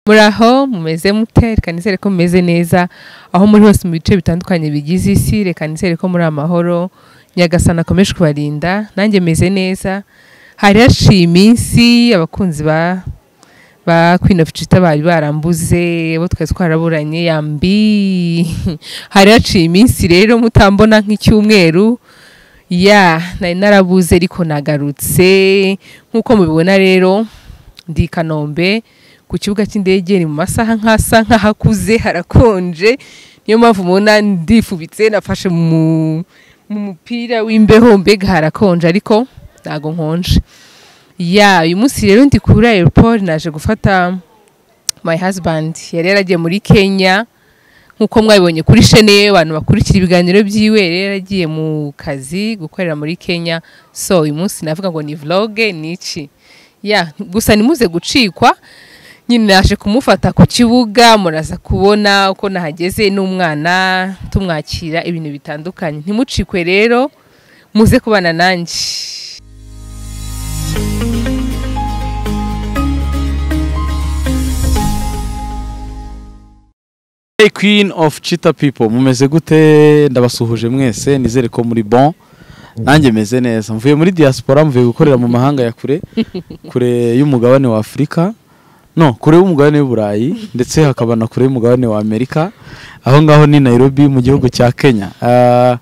muri aho mumeze mute reka nizere ko mumeze neza aho muri hose mu bice bitandukanye bigize isi reka nizere ko muri amahoro nyagasana akomeje kubarinda nanjye meze neza hari haciye iminsi abakunzi ba ba Queen of Chita bari barambuze bo twari twaraburanye yambi hari haciye iminsi rero mutambona nk'icyumweru ya nari narabuze ariko nagarutse nk'uko mubibona rero ndi i kanombe ku kibuga cy'indege ni mu masaha nk'asa nk'ahakuze harakonje niyo mpamvu mubona ndifubitse nafashe mu mu mupira w'imbeho mbega harakonje ariko ntago nkonje ya uyu munsi rero ndi kuri airport naje gufata my husband yari yaragiye muri kenya nk'uko mwabibonye kuri shene ye abantu bakurikira ibiganiro byiwe yari yaragiye mu kazi gukorera muri kenya so uyu munsi navuga ngo ni vlog niki ya gusa nimuze gucikwa nyine naje kumufata ku kibuga muraza kubona uko nahageze n'umwana tumwakira ibintu bitandukanye ntimucikwe rero muze kubana nanjye Hey queen of cheetah people mumeze gute ndabasuhuje mwese nizere ko muri bon nanjye meze neza mvuye muri diaspora mvuye gukorera mu mahanga ya kure kure y'umugabane wa Afurika no kure y'umugabane w'Uburayi ndetse hakaba na kure y'umugabane wa Amerika aho ngaho ni Nairobi mu gihugu cya Kenya Ah,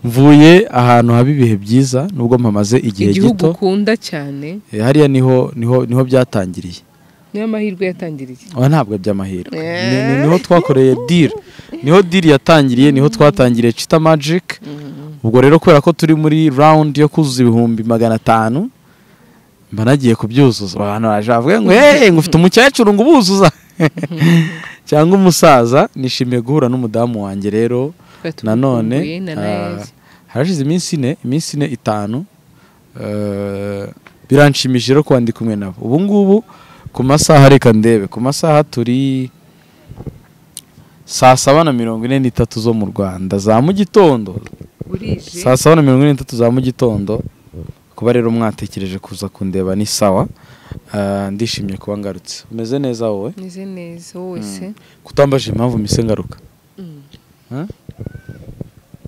mvuye ahantu haba ibihe byiza nubwo mpamaze igihe igihugu gito ukunda cyane Eh, hariya niho niho niho byatangiriye niyo amahirwe yatangiriye oya ntabwo by'amahirwe Eh. Ni- ni- niho twakoreye deal niho deal yatangiriye niho twatangiriye Cheetah Magic ubwo rero kubera ko turi muri round yo kuzuza ibihumbi magana atanu mba nagiye kubyuzuza abantu baje bavuga ngo hey ngo ufite umukecuru ngo ubuzuza cyangwa umusaza nishimiye guhura n'umudamu wanjye rero nanone ah, harashize iminsi ine iminsi ine itanu eh, biranshimishije rero kuba ndi kumwe nabo ubu ngubu ku masaha reka ndebe ku masaha turi saa saba na mirongo ine n'itatu zo mu rwanda za mu gitondo saa saba na mirongo ine n'itatu za mu gitondo kuba rero mwatekereje kuza kundeba ni sawa Ah, ndishimye kuba ngarutse umeze neza wowe meze neza wowe se kutambaje impamvu mise ngaruka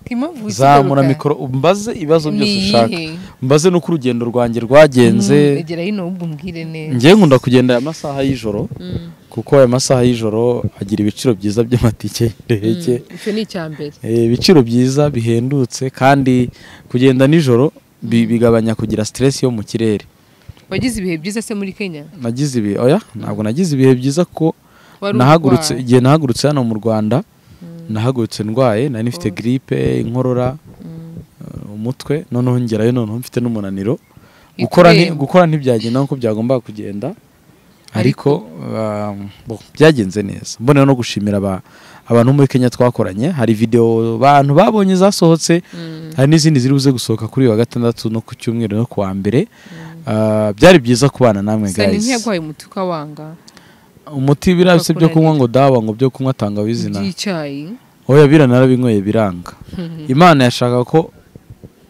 impamvu zamura mikoro umbaze ibibazo byose ushaka mbaze n'uko urugendo rwanjye rwagenze egera hino ahubwo umbwire neza ngewe nkunda kugenda aya masaha y'ijoro Mm, kuko aya masaha y'ijoro agira ibiciro byiza by'amatike y'indege mm, icyo ni icya mbere Eh, ibiciro byiza bihendutse kandi kugenda nijoro bi- bigabanya kugira stress yo mu kirere wagize ibihe byiza se muri kenya nagize ibihe oya ntabwo nagize ibihe byiza kuko Wari nahagurutse urwaye. igihe nahagurutse hano mu Rwanda Mm, nahagurutse ndwaye nari nifite Oh. grippe inkorora mm. eh, umutwe noneho ngerayo noneho mfite n'umunaniro gukora nti- Ikuremba. gukora ntibyagenda nkuko byagombaga kugenda ariko um, bo, byagenze neza mbonera no gushimira aba- abantu bo muri Kenya twakoranye hari video abantu babonye zasohotse Mm, hari n'izindi ziri buze gusohoka kuri uyu wa gatandatu no ku cyumweru no ku wa mbere Ah, byari byiza kubana namwe sani guys ntiyagwaye umuti ukawanga umuti birabise byo kunywa ngo dawa ngo byo kunywa tangawizi na by'icyayi oya bira narabinyweye biranga imana yashaka ko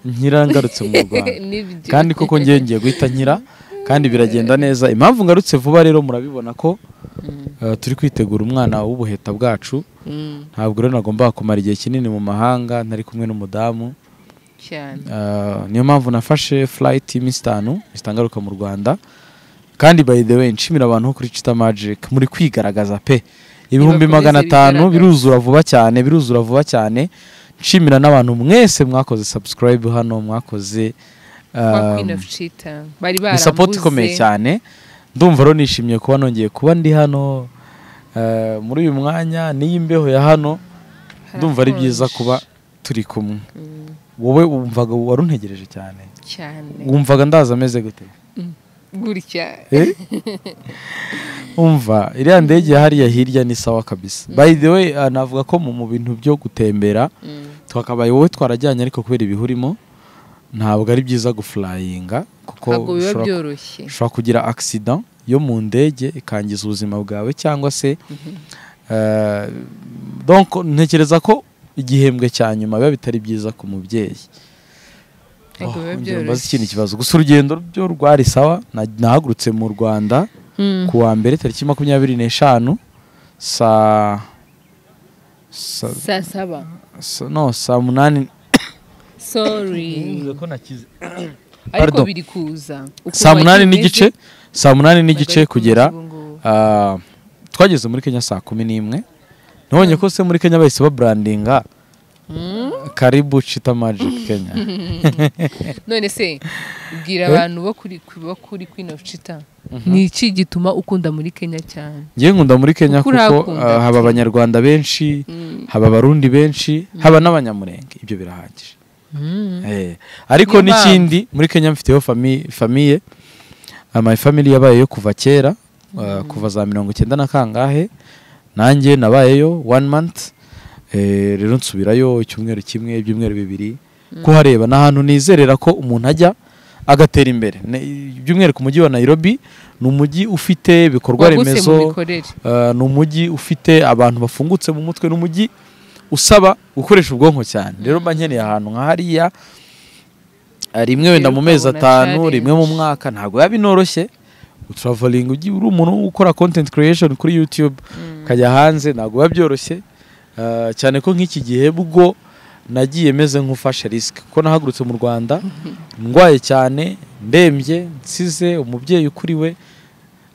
nkira ngarutse mu rwanda Nibyo. kandi koko ngewe ngiye guhita nkira kandi biragenda neza impamvu ngarutse vuba rero murabibona ko Mm, ah, turi kwitegura umwana w'ubuheta bwacu mm, ntabwo rero nagombaga kumara igihe kinini mu mahanga ntari kumwe n'umudamu cyane Ah, niyo mpamvu nafashe flight y'iminsi itanu itangaruka mu rwanda kandi by the way nshimira abantu bo kuri Cheetah Magic muri kwigaragaza pe ibihumbi Nibakomeze magana atanu bigaragaze. biruzura vuba cyane biruzura vuba cyane nshimira n'abantu mwese mwakoze subscribe hano mwakoze kwa ah, Queen of Cheetah bari ni support ikomeye barambuze cyane ndumva rero nishimiye kuba nongeye kuba ndi hano eh, muri uyu mwanya n'iy'imbeho ya hano ndumva ari byiza Harakonje. kuba turi kumwe Mm, wowe wumvaga waruntegereje cyane cyane wumvaga ndaza ameze gute gutya Eh? umva iriya ndege hariya hirya ni sawa kabisa by the way ah, navuga ko mu mu bintu byo gutembera Mm, twakabaye wowe twarajyanye ariko kubera ibihurimo ntabwo ari byiza gufurayinga ntabwo kuko biba ushobora byoroshye ushobora kugira accident yo mu ndege ikangiza ubuzima bwawe cyangwa se eh, donc ntekereza ko igihembwe cya nyuma biba bitari byiza ku mubyeyi ntabwo Oh, biba ongera umbaze byoroshye ikindi kibazo gusa urugendo byo rwari sawa na- nahagurutse mu rwanda Mm. ku wa mbere tariki makumyabiri n'eshanu saa sa- saa saba sa- no saa munani sorry ariko Pardon. biri kuza Ukuntu saa munani wagiye n'igice umeze, saa munani ntabwo ari n'igice kuza kugera ubu ngubu. ah, twageze muri kenya saa kumi n'imwe nabonye ko se muri kenya bahise baburandinga Mm. karibu chita magic kenya none se bwira Eh? abantu bo kuri bo kuri Queen of Cheetah ni iki gituma ukunda muri Kenya cyane ngewe nkunda muri kenya Uko kuko urahakunda? ah, haba abanyarwanda benshi Mm. haba abarundi benshi haba n'abanyamurenge ibyo birahagije Mm. Eh, Niyo ariko mpamvu. n'ikindi muri kenya mfiteho fami- famiye Ah, my family yabayeyo kuva kera ah, kuva za mirongo icyenda na kangahe nanjye nabayeyo one month Eh, rero nsubirayo icyumweru kimwe ibyumweru bibiri kuhareba ni ahantu nizerera ko umuntu ajya agatera imbere Ne- by'umwihariko umujyi wa nairobi ni umujyi ufite ibikorwa wagutse mu remezo mikorere Uh, ni umujyi ufite abantu bafungutse mu mutwe ni umujyi usaba gukoresha ubwonko cyane rero mba nkeneye ahantu nka hariya uh, rimwe wenda Rero mu mezi ukabona atanu challenge. rimwe mu mwaka ntabwo biba binoroshye uturavalinga ujya uri umuntu ukora content creation kuri youtube ukajya hanze ntabwo biba byoroshye Uh, cyane ko nk'iki gihe bwo nagiye meze nk'ufashe risike kuko nahagurutse mu rwanda ndwaye cyane ndembye nsize umubyeyi ukuriwe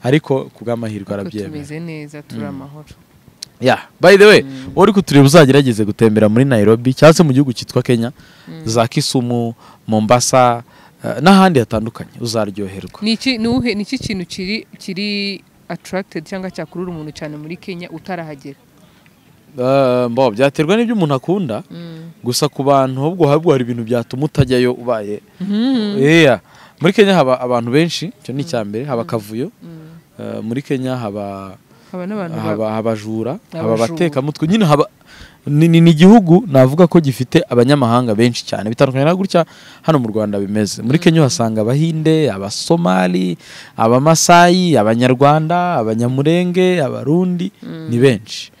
ariko ku bw'amahirwe Kuko arabyemera tumeze neza turi amahoro Yeah. By the way, uri kutureba uzagerageze gutembera muri Nairobi cyangwa se mu gihugu cyitwa Kenya, za Kisumu, Mombasa eh, n'ahandi hatandukanye uzaryoherwa. ni iki ni uhe- ni iki kintu kiri kiri attracted cyangwa cyakurura umuntu cyane muri Kenya utarahagera Eh, mbo byaterwa n'ibyo umuntu akunda, gusa ku bantu ahubwo habwo hari ibintu byatuma utajyayo ubaye. Yeah. Muri Kenya haba abantu benshi, icyo ni icya mbere, haba akavuyo. Eh, muri Kenya haba haba n'abantu ba- haba abajura haba Abajura. abatekamutwe nyine haba ni ni- ni igihugu navuga ko gifite abanyamahanga benshi cyane bitandukanye na gutya hano mu rwanda bimeze muri kenya uhasanga abahinde abasomali abamasayi abanyarwanda abanyamurenge abarundi ni benshi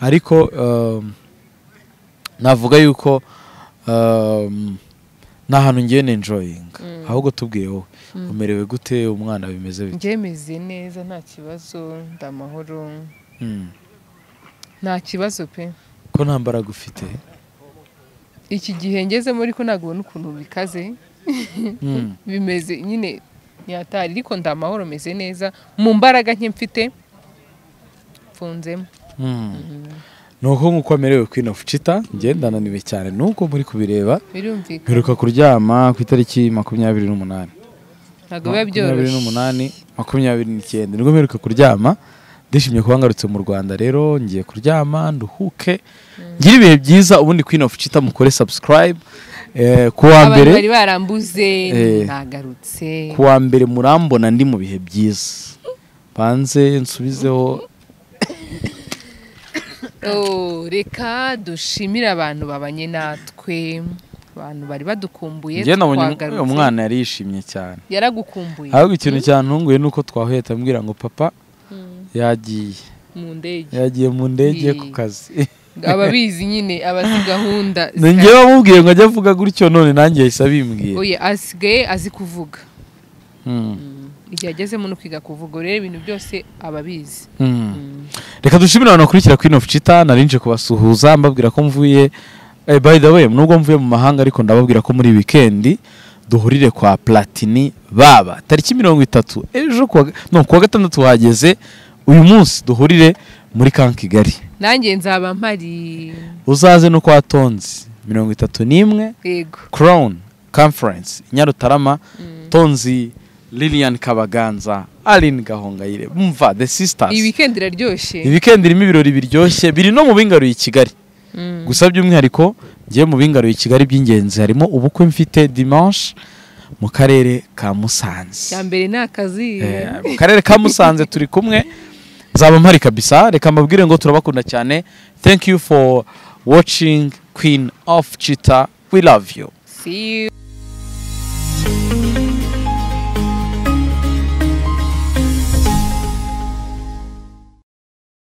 ariko um, navuga yuko um, ni ahantu ngiye nenjoyinga ahubwo tubwiye wowe umerewe gute umwana bimeze bite njye meze neza nta kibazo ndamahoro Mm. nta kibazo pe ko nta mbaraga ufite iki gihe ngezemo ariko ntabwo ubona ukuntu bikaze Mm. bimeze nyine ntihatari ariko ndamahoro meze neza mu mbaraga nke mfite mfunzemo nuko nk'uko amerewe Queen of Cheetah ngenda naniwe cyane nuko muri kubireba birumvikana mperuka kuryama ku itariki makumyabiri n'umunani ntabwo biba makumyabiri byoroshye n'umunani makumyabiri n'icyenda nibwo mperuka kuryama ndishimye kuba ngarutse mu rwanda rero ngiye kuryama nduhuke ngire ibihe byiza ubundi Queen of Cheetah mukore subscribe eh, ku wa abantu mbere bari barambuze Eh. nagarutse ku wa mbere murambona ndi mu bihe byiza banze nsubizeho Oh, reka dushimire abantu babanye natwe abantu bari badukumbuye ngenda twagarutse. umwana yari yishimye cyane yaragukumbuye ahubwo ikintu cyantunguye ni uko twahuye tambwira ngo papa yagiye mu ndege yagiye mu ndege Yee. ku kazi ababizi nyine abazi gahunda ni njye wamubwiye ngo ajye avuga gutyo none nanjye yahise abimbwiye oye asigaye azi kuvuga Mm. igihe agezemo no kwiga kuvuga rero ibintu byose ababizi Mm. reka dushimire abantu bakurikira Queen of Cheetah nari nje kubasuhuza mbabwira ko mvuye eh, by the way nubwo mvuye mu mahanga ariko ndababwira ko muri weekend duhurire kwa Platini baba tariki mirongo itatu ejo kuwa no kuwa gatandatu hageze uyu munsi duhurire muri kan Kigali nanjye nzaba mpari uzaze no kwa Tonzi mirongo itatu n'imwe yego crown conference i nyarutarama tonzi lilian kabaganza aline gahongayire mva the sisters iyi weekend iraryoshye ibikendi irimo ibirori biryoshye biri no mu bingaruye i kigali Mm. gusa by'umwihariko ngiye mu bingaruye i kigali by'ingenzi harimo ubukwe mfite dimanche mu karere ka musanze cya mbere ni akazi Eh, mu karere ka musanze turi kumwe nzaba mpari kabisa reka mbabwire ngo turabakunda cyane thank you for watching queen of cheetah we love you see you